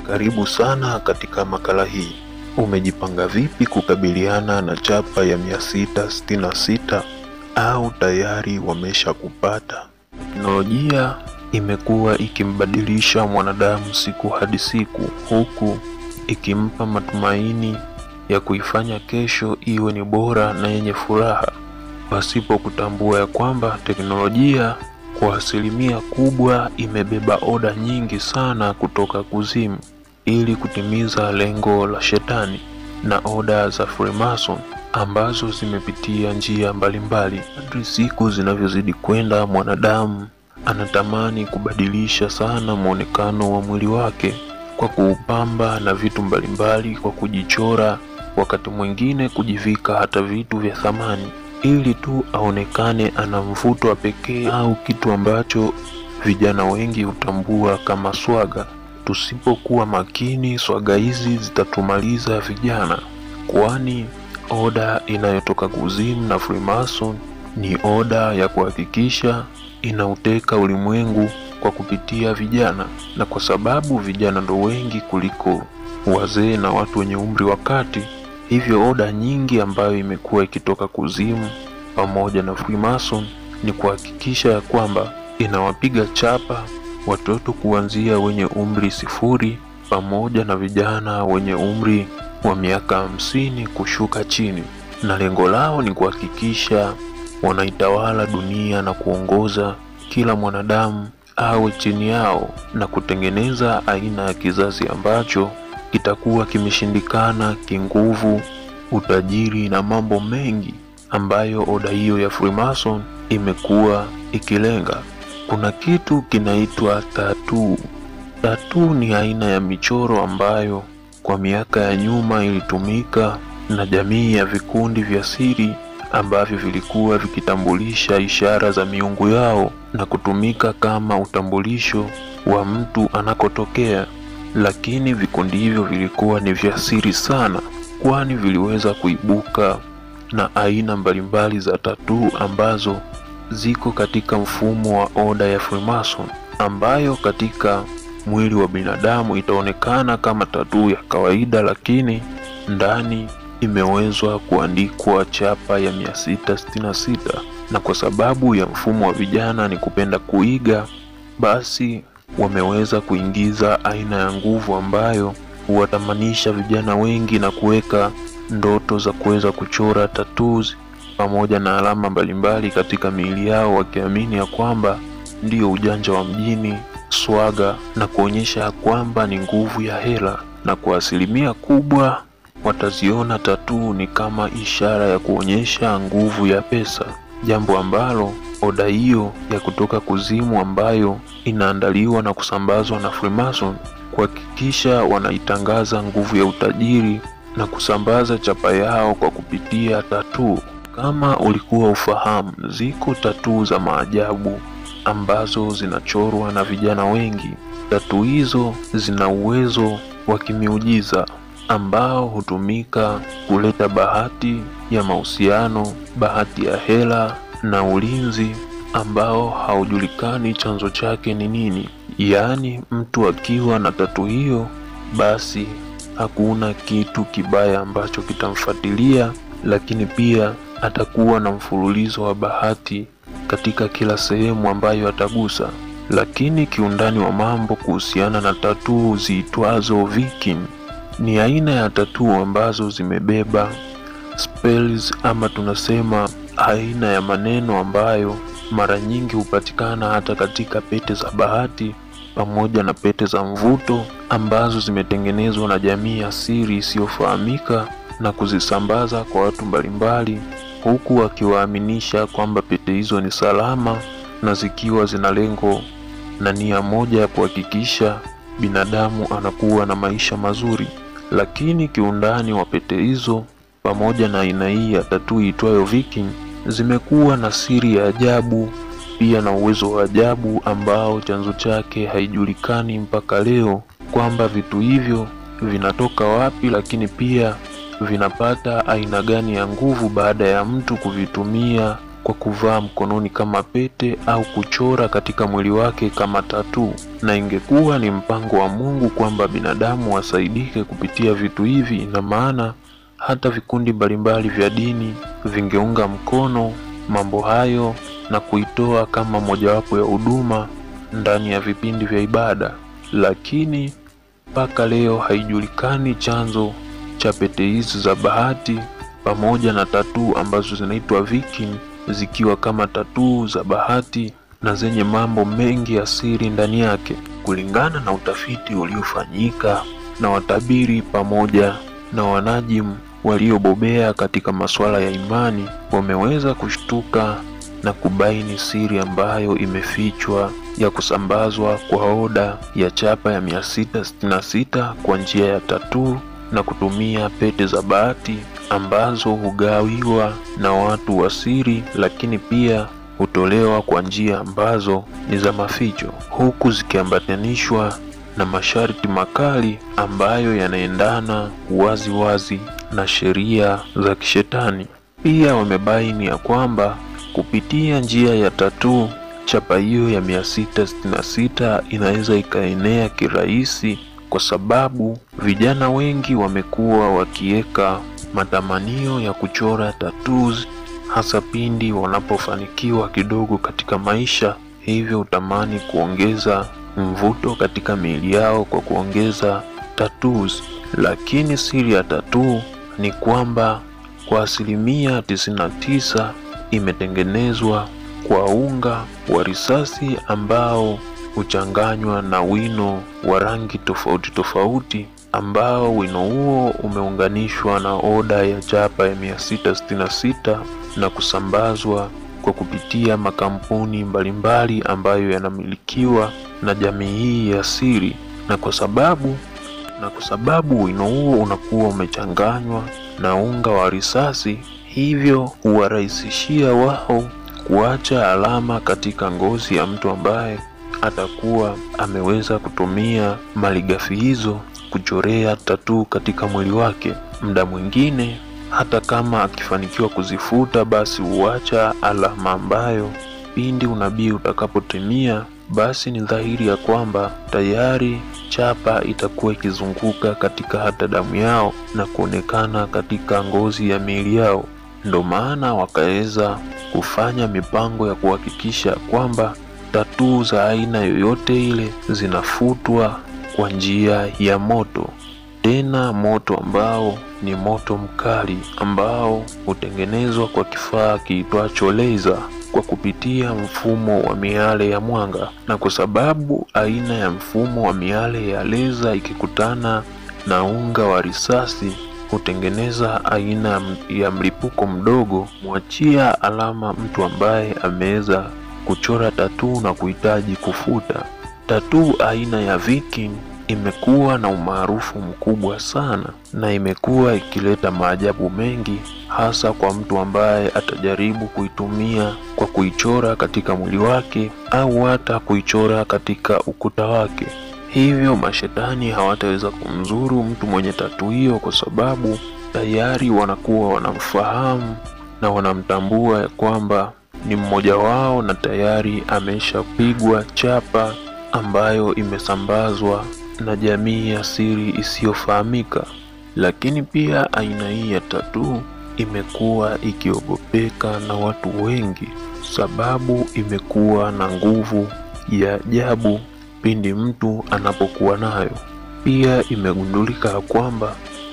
Karibu sana katika makala hii. Umejipanga vipi kukabiliana na chapa ya 666 au tayari wamesha kupata? Teknolojia imekuwa ikimbadilisha mwanadamu siku hadi siku, huku ikimpa matumaini ya kuifanya kesho iwe ni bora na yenye furaha, pasipo kutambua ya kwamba teknolojia kwa asilimia kubwa imebeba oda nyingi sana kutoka kuzimu ili kutimiza lengo la shetani na oda za Freemason ambazo zimepitia njia mbalimbali. Kadri siku zinavyozidi kwenda, mwanadamu anatamani kubadilisha sana mwonekano wa mwili wake kwa kuupamba na vitu mbalimbali, kwa kujichora, wakati mwingine kujivika hata vitu vya thamani ili tu aonekane ana mvuto wa pekee au kitu ambacho vijana wengi hutambua kama swaga. Tusipokuwa makini, swaga hizi zitatumaliza vijana, kwani oda inayotoka kuzimu na Freemason ni oda ya kuhakikisha inauteka ulimwengu kwa kupitia vijana, na kwa sababu vijana ndo wengi kuliko wazee na watu wenye umri wa kati, hivyo oda nyingi ambayo imekuwa ikitoka kuzimu pamoja na Freemason ni kuhakikisha ya kwamba inawapiga chapa watoto kuanzia wenye umri sifuri pamoja na vijana wenye umri wa miaka hamsini kushuka chini, na lengo lao ni kuhakikisha wanaitawala dunia na kuongoza kila mwanadamu awe chini yao na kutengeneza aina ya kizazi ambacho kitakuwa kimeshindikana kinguvu, utajiri na mambo mengi ambayo oda hiyo ya Freemason imekuwa ikilenga. Kuna kitu kinaitwa tatuu. Tatuu ni aina ya michoro ambayo kwa miaka ya nyuma ilitumika na jamii ya vikundi vya siri ambavyo vilikuwa vikitambulisha ishara za miungu yao na kutumika kama utambulisho wa mtu anakotokea. Lakini vikundi hivyo vilikuwa ni vya siri sana, kwani viliweza kuibuka na aina mbalimbali za tatuu ambazo ziko katika mfumo wa oda ya Freemason, ambayo katika mwili wa binadamu itaonekana kama tatuu ya kawaida, lakini ndani imewezwa kuandikwa chapa ya 666 na kwa sababu ya mfumo wa vijana ni kupenda kuiga, basi wameweza kuingiza aina ya nguvu ambayo huwatamanisha vijana wengi na kuweka ndoto za kuweza kuchora tattoos pamoja na alama mbalimbali katika miili yao, wakiamini ya kwamba ndiyo ujanja wa mjini, swaga na kuonyesha ya kwamba ni nguvu ya hela, na kwa asilimia kubwa wataziona tatuu ni kama ishara ya kuonyesha nguvu ya pesa, jambo ambalo oda hiyo ya kutoka kuzimu ambayo inaandaliwa na kusambazwa na Freemason kuhakikisha wanaitangaza nguvu ya utajiri na kusambaza chapa yao kwa kupitia tatuu. Kama ulikuwa ufahamu, ziko tatuu za maajabu ambazo zinachorwa na vijana wengi. Tatuu hizo zina uwezo wa kimiujiza ambao hutumika kuleta bahati ya mahusiano, bahati ya hela na ulinzi ambao haujulikani chanzo chake ni nini. Yaani, mtu akiwa na tatu hiyo, basi hakuna kitu kibaya ambacho kitamfuatilia, lakini pia atakuwa na mfululizo wa bahati katika kila sehemu ambayo atagusa. Lakini kiundani wa mambo kuhusiana na tatuu ziitwazo Viking ni aina ya tatuu ambazo zimebeba spells ama tunasema aina ya maneno ambayo mara nyingi hupatikana hata katika pete za bahati pamoja na pete za mvuto ambazo zimetengenezwa na jamii ya siri isiyofahamika na kuzisambaza kwa watu mbalimbali, huku wakiwaaminisha kwamba pete hizo ni salama na zikiwa zina lengo na nia moja ya kuhakikisha binadamu anakuwa na maisha mazuri. Lakini kiundani wa pete hizo pamoja na aina hii ya tatuu itwayo Viking zimekuwa na siri ya ajabu, pia na uwezo wa ajabu ambao chanzo chake haijulikani mpaka leo, kwamba vitu hivyo vinatoka wapi, lakini pia vinapata aina gani ya nguvu baada ya mtu kuvitumia kwa kuvaa mkononi kama pete au kuchora katika mwili wake kama tatuu, na ingekuwa ni mpango wa Mungu kwamba binadamu wasaidike kupitia vitu hivi, ina maana hata vikundi mbalimbali vya dini vingeunga mkono mambo hayo na kuitoa kama mojawapo ya huduma ndani ya vipindi vya ibada, lakini mpaka leo haijulikani chanzo cha pete hizi za bahati pamoja na tatuu ambazo zinaitwa viking, zikiwa kama tatuu za bahati na zenye mambo mengi ya siri ndani yake. Kulingana na utafiti uliofanyika na watabiri pamoja na wanajimu waliobobea katika masuala ya imani, wameweza kushtuka na kubaini siri ambayo imefichwa ya kusambazwa kwa oda ya chapa ya 666 kwa njia ya tatuu na kutumia pete za bahati ambazo hugawiwa na watu wa siri, lakini pia hutolewa kwa njia ambazo ni za maficho, huku zikiambatanishwa na masharti makali ambayo yanaendana wazi wazi na sheria za kishetani. Pia wamebaini ya kwamba kupitia njia ya tatuu chapa hiyo ya 666 inaweza ikaenea kirahisi kwa sababu vijana wengi wamekuwa wakiweka matamanio ya kuchora tattoos hasa pindi wanapofanikiwa kidogo katika maisha, hivyo utamani kuongeza mvuto katika miili yao kwa kuongeza tattoos. Lakini siri ya tattoo ni kwamba kwa asilimia 99 imetengenezwa kwa unga wa risasi ambao huchanganywa na wino wa rangi tofauti tofauti ambao wino huo umeunganishwa na oda ya chapa ya 666 na kusambazwa kwa kupitia makampuni mbalimbali ambayo yanamilikiwa na jamii hii ya siri, na kwa sababu na kwa sababu wino huo unakuwa umechanganywa na unga wa risasi, hivyo huwarahisishia wao kuacha alama katika ngozi ya mtu ambaye atakuwa ameweza kutumia malighafi hizo kuchorea tatuu katika mwili wake. Muda mwingine hata kama akifanikiwa kuzifuta, basi huacha alama ambayo pindi unabii utakapotimia, basi ni dhahiri ya kwamba tayari chapa itakuwa ikizunguka katika hata damu yao na kuonekana katika ngozi ya miili yao. Ndo maana wakaweza kufanya mipango ya kuhakikisha kwamba tatuu za aina yoyote ile zinafutwa kwa njia ya moto, tena moto ambao ni moto mkali ambao hutengenezwa kwa kifaa kiitwacho laser kwa kupitia mfumo wa miale ya mwanga. Na kwa sababu aina ya mfumo wa miale ya laser ikikutana na unga wa risasi hutengeneza aina ya mlipuko mdogo, mwachia alama mtu ambaye ameweza kuchora tatuu na kuhitaji kufuta. Tatuu aina ya viking imekuwa na umaarufu mkubwa sana na imekuwa ikileta maajabu mengi, hasa kwa mtu ambaye atajaribu kuitumia kwa kuichora katika mwili wake au hata kuichora katika ukuta wake. Hivyo mashetani hawataweza kumzuru mtu mwenye tatuu hiyo, kwa sababu tayari wanakuwa wanamfahamu na wanamtambua ya kwamba ni mmoja wao na tayari ameshapigwa chapa ambayo imesambazwa na jamii ya siri isiyofahamika. Lakini pia aina hii ya tatuu imekuwa ikiogopeka na watu wengi, sababu imekuwa na nguvu ya ajabu pindi mtu anapokuwa nayo. Pia imegundulika ya kwamba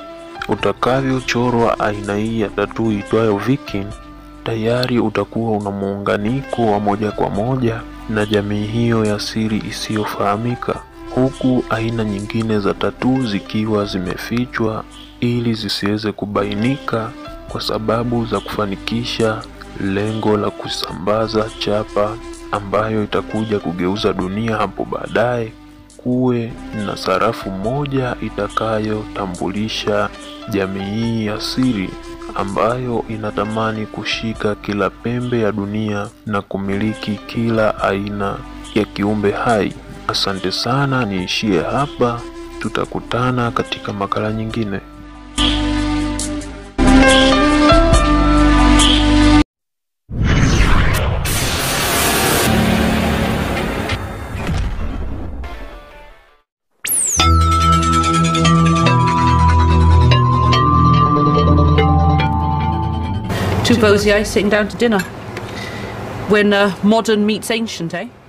utakavyochorwa aina hii ya tatuu itwayo viking tayari utakuwa una muunganiko wa moja kwa moja na jamii hiyo ya siri isiyofahamika, huku aina nyingine za tatuu zikiwa zimefichwa ili zisiweze kubainika kwa sababu za kufanikisha lengo la kusambaza chapa ambayo itakuja kugeuza dunia hapo baadaye kuwe na sarafu moja itakayotambulisha jamii hii ya siri ambayo inatamani kushika kila pembe ya dunia na kumiliki kila aina ya kiumbe hai. Asante sana, niishie hapa. Tutakutana katika makala nyingine. Two bows, yeah, sitting down to dinner. When uh, modern meets ancient, eh?